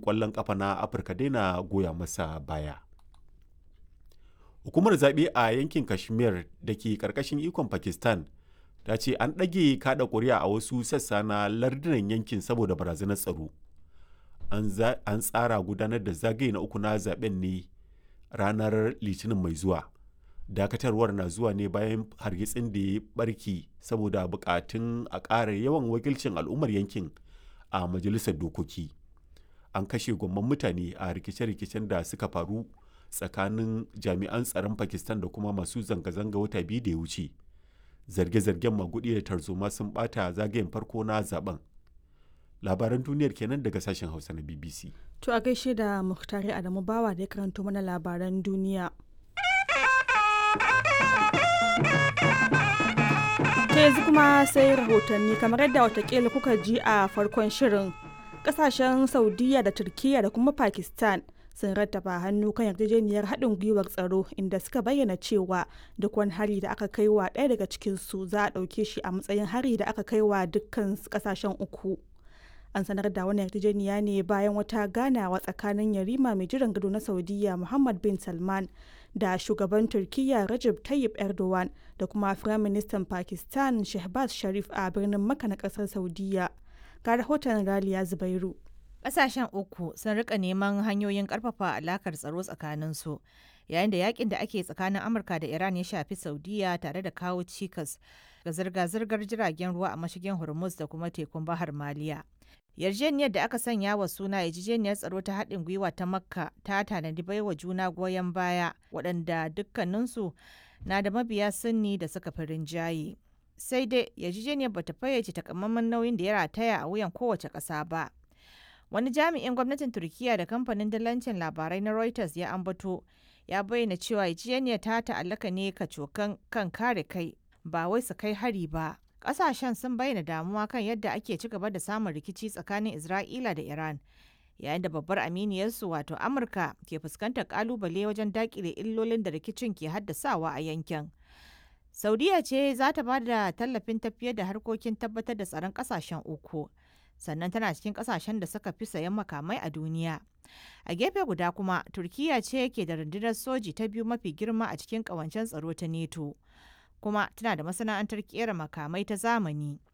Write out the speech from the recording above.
ƙwallon ƙafa na afirka daina goya masa baya hukumar zaɓe a yankin kashmir da ke ƙarƙashin ikon pakistan ta ce an ɗage kaɗa ƙuri'a a wasu sassa na lardunan yankin saboda barazanar tsaro an tsara gudanar da zagaye na uku na zaben ne ranar litinin mai zuwa dakatarwar na zuwa ne bayan hargitsin da ya barki saboda bukatun a ƙara yawan wakilcin al'ummar yankin a majalisar dokoki an kashe gwamman mutane a rikice-rikicen da suka faru tsakanin jami'an tsaron pakistan da kuma masu zanga-zanga wata biyu da ya wuce zarge-zargen magudi da tarzoma sun bata zagayen farko na zaben labaran duniyar kenan daga sashen hausa na bbc to a gaishe da muhtari adamu bawa da ya karanto mana labaran duniya ta yanzu kuma sai rahotanni kamar yadda watakila kuka ji a farkon shirin kasashen saudiya da turkiya da kuma pakistan sun rattaba hannu kan yarjejeniyar haɗin gwiwar tsaro inda suka bayyana cewa duk wani hari da aka kai wa ɗaya daga cikinsu za a ɗauke shi a matsayin hari da aka kai wa dukkan ƙasashen uku an sanar da wani yarjejeniya ne bayan wata ganawa tsakanin yarima mai jiran gado na saudiya muhammad bin salman da shugaban turkiyya Recep Tayyip Erdogan da kuma Firaministan Pakistan Shehbaz Sharif a birnin Makka na kasar Saudiya. Ga rahoton Raliya Zubairu. Ƙasashen uku sun rika neman hanyoyin ƙarfafa alakar tsaro tsakaninsu yayin da yakin da ake tsakanin Amurka da Iran ya shafi Saudiya tare da kawo cikas ga zirga-zirgar jiragen ruwa a mashigin Hormuz da kuma tekun Bahar Maliya. yarjejeniyar da aka sanya wa suna yarjejeniyar tsaro ta haɗin gwiwa ta makka ta tanadi baiwa juna goyon baya waɗanda dukkaninsu na da mabiya sunni da suka fi rinjaye sai dai yarjejeniyar bata fayyace takamaiman nauyin da ya rataya a wuyan kowace ƙasa ba wani jami'in gwamnatin turkiya da kamfanin dalancin labarai na reuters ya ambato ya bayyana cewa yarjejeniyar ta ta'allaka ne kacokan kan kare kai ba wai su kai hari ba kasashen sun bayyana damuwa kan yadda ake ci gaba da samun rikici tsakanin Isra'ila da Iran, yayin da babbar aminiyarsu wato Amurka ke fuskantar kalubale wajen dakile illolin da rikicin ke haddasawa a yankin. Saudiya ce za ta ba da tallafin tafiyar da harkokin tabbatar da tsaron kasashen uku, sannan tana cikin kasashen da suka fi sayan makamai a duniya. A gefe guda kuma, Turkiya ce ke da rundunar soji ta biyu mafi girma a cikin ƙawancen tsaro ta NATO. kuma tana da masana'antar kera makamai ta zamani.